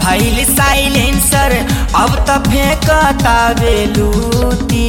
भैल साइलेंसर अब त फेंकता बेलूती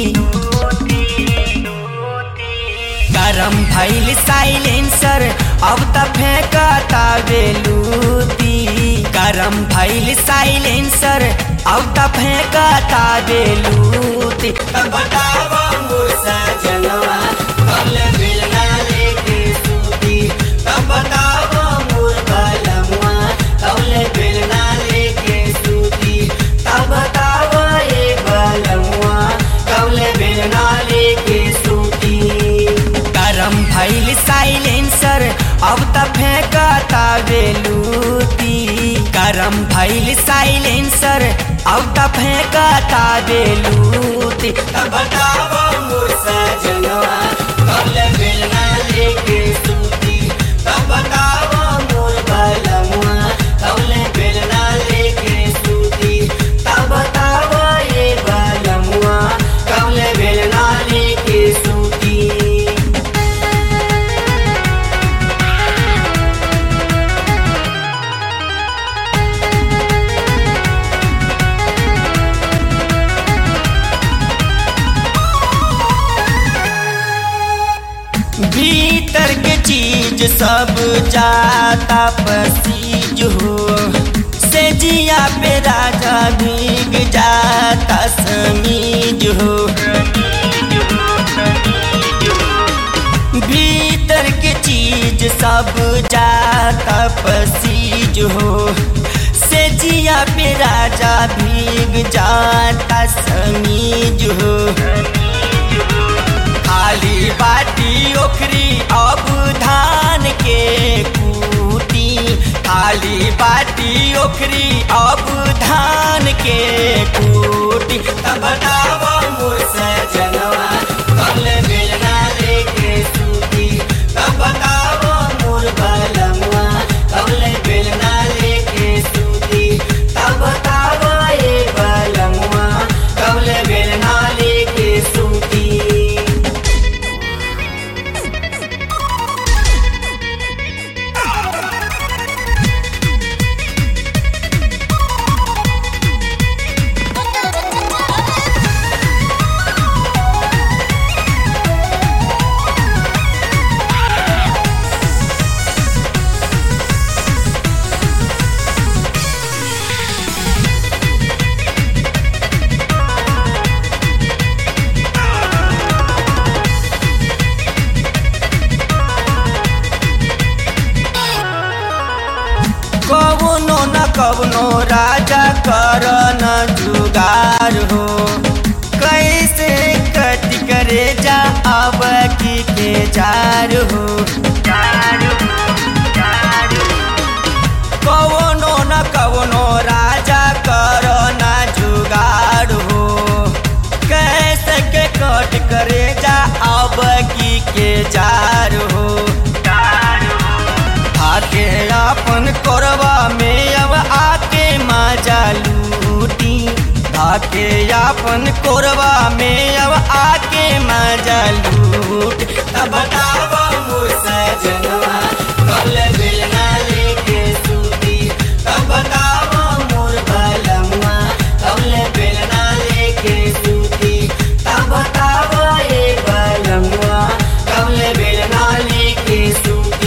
गरम भैल साइलेंसर अब त फेंकता बेलूती गरम भैल साइलेंसर अब त फेंकता बेलूती तब बतावा मोर सजनवा कल बेलना लेके सूती तब बतावा मोर बलमुआ कल बेलना लेके सूती तब बतावा ये बलमुआ कल बेलना लेके सूती गरम भैल साइलेंसर अब त फेंकता बेलूती गरम भैल साइलेंसर अब त फेंकता बेलूती तब बतावा मोर सजनवा कल बेलना लेके सूती तब बतावा मोर बलमुआ कल बेलना लेके सूती तब बतावा ये बलमुआ कल बेलना लेके सूती भीतर के चीज सब जाता पसीज हो से जिया पे राजा भीग जाता समीज हो भीतर के चीज सब जाता पसीज हो से जिया पे राजा भीग जाता समीज हो खाली बाटी ओखरी अब धान के कूटी खाली बाटी ओखरी अब धान के कूटी तब बतावा मोर सजनवा कल बेलना लेके सूती तब बतावा मोर बलमुआ कल बेलना लेके सूती तब बतावा ये बलमुआ कल बेलना लेके सूती कवनो न कवनो राजा कर न जुगार हो कैसे कट करे जा अब की के जार हो कवनो न कवनो राजा कर न जुगार हो कैसे के कट करे जा अब की के जार हो आके अपन कोरबा में अब आके मजा लूटी आके अपन कोरबा में अब आके मजा लूट तब बतावा मोर सजनवा कल बेलना लेके सूती तब बतावा मोर बलमुआ कल बेलना लेके सूती तब बतावा ये बलमुआ कल बेलना लेके सूती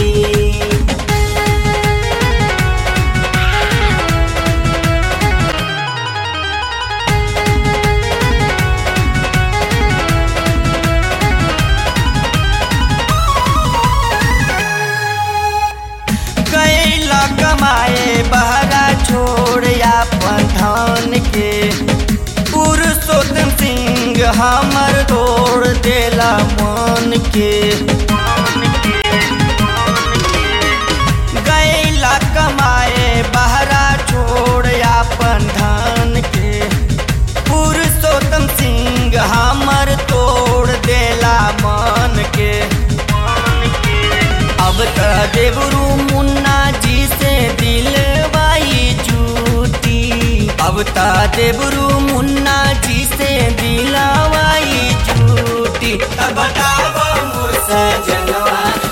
कैला कमाए बहरा छोड़ अपन धान के पुरुषोत्तम सिंह हमर तोड़ देला मन के गैला कमाए बहरा छोड़ अपन धान के पुरुषोत्तम सिंह हमर तोड़ देला मन के अब त देवरू मुन्ना जी से दिलवाई झूठी अब त देवरू मुन्ना जी से दिलवाई झूठी अब बतावा मोर सजनवा